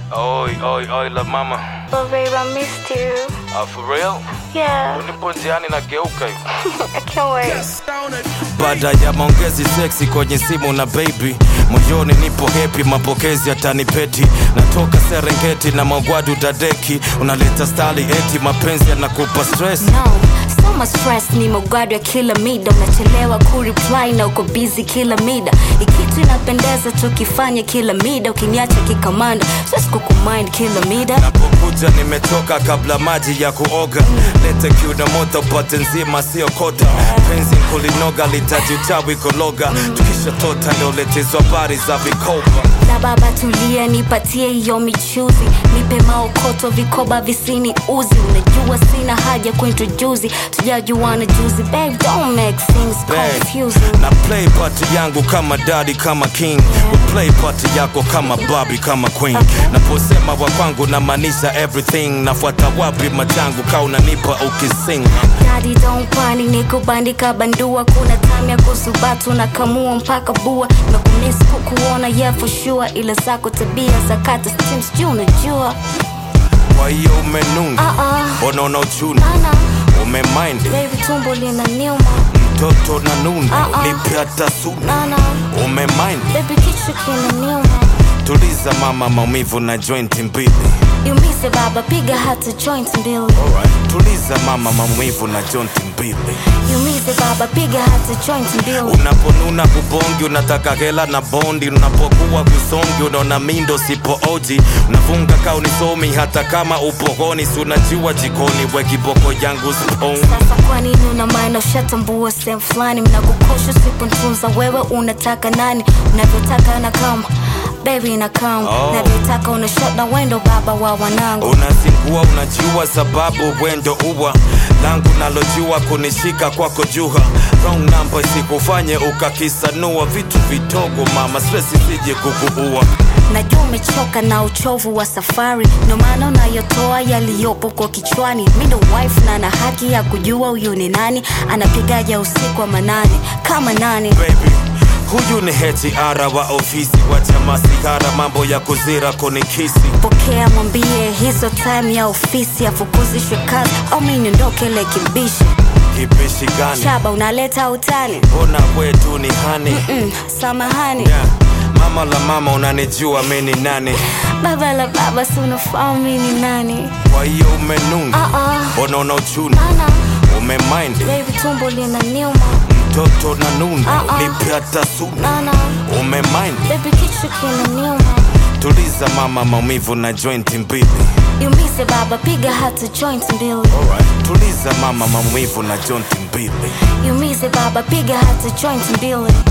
Oi, oi, oi, la mama. Oh, babe, I missed you. Uh, for real? Yeah, Nipo njiani nageuka hivi. I can't wait. Baada ya maongezi seksi kwenye simu na baby, moyoni nipo happy, mapokezi yatanipeti. Natoka Serengeti na magwadu dadeki, unaleta stali eti mapenzi yanakupa stress. No, so much stress ni mogado ya kila mida unachelewa kureply na uko busy kila mida ikitu inapendeza tukifanya kila mida ukiniacha kikamanda siwezi kukumind kila mida Napokuja nimetoka kabla maji ya kuoga, lete kiuno moto pote nzima sio kota. Penzi kulinoga litaji uchawi kologa, tukisha tota ndio letezwa habari za vikoba. na baba tulia nipatie hiyo michuzi nipe maokoto vikoba visini uzi unajua sina haja kuintrojuzi tujajuana juzi babe don't make things Babe, confusing na play party yangu kama daddy kama king We play party yako kama Barbie kama queen naposema wa kwangu namaanisha everything nafuata wapi machangu ka unanipa ukising Daddy don't panic nikubandika bandua kuna time ya kusubatu na kamua mpaka bua na kumiss kukuona yeah for sure ila zako tabia za kata steam sijui unajua kwa hiyo umenuna uh-uh. unaona uchuna Nana, umemind baby tumbo lina niuma mtoto na nuna Uh-uh. nipe hata suna Nana, umemind baby kichwa kina niuma tuliza mama maumivu na joint mbili Yumise baba piga hata joint mbili Alright. tuliza mama maumivu na joint mbili Yumise baba piga hata joint mbili unaponuna kubongi unataka hela na bondi unapokuwa kusongi unaona mindo sipo oji unavunga ka unisomi hata kama upogoni si unajua jikoni we kiboko yangu spoon sasa kwa nini una maana ushatambua sehemu fulani mnakukosha usipontunza wewe unataka nani unavyotaka na kama bebi na kama Oh. unavyotaka una shot na wendo baba wa wanangu unazingua unajua sababu wendo uwa langu nalojua kunishika kwako juha wrong number isikufanye ukakisanua vitu vidogo mama stress isije kukuua najua umechoka na uchovu wa safari ndo maana unayotoa yaliyopo kwa kichwani mi ndo wife na na haki ya kujua huyu ni nani anapigaja usiku wa manane kama nani baby huyu ni HR wa ofisi wa chama sigara mambo ya kuzira kunikisi pokea mwambie hizo time ya ofisi afukuzishwe kazi au mi niondoke lekibishi kibishi gani shaba unaleta utani mbona wetu ni hani mm, samahani yeah. mama la mama unanijua mi ni nani baba la baba si unafahamu mi ni nani kwa hiyo umenuna uh-uh. unaona uchuna ana umemind baby tumbo lina niuma mtoto na nuna Uh-uh. nipe hata suna nana umemind baby kichwa kina niuma tuliza mama maumivu na joint mbili yumise baba piga hata joint mbili Alright. tuliza mama maumivu na joint mbili yumise baba piga hata joint mbili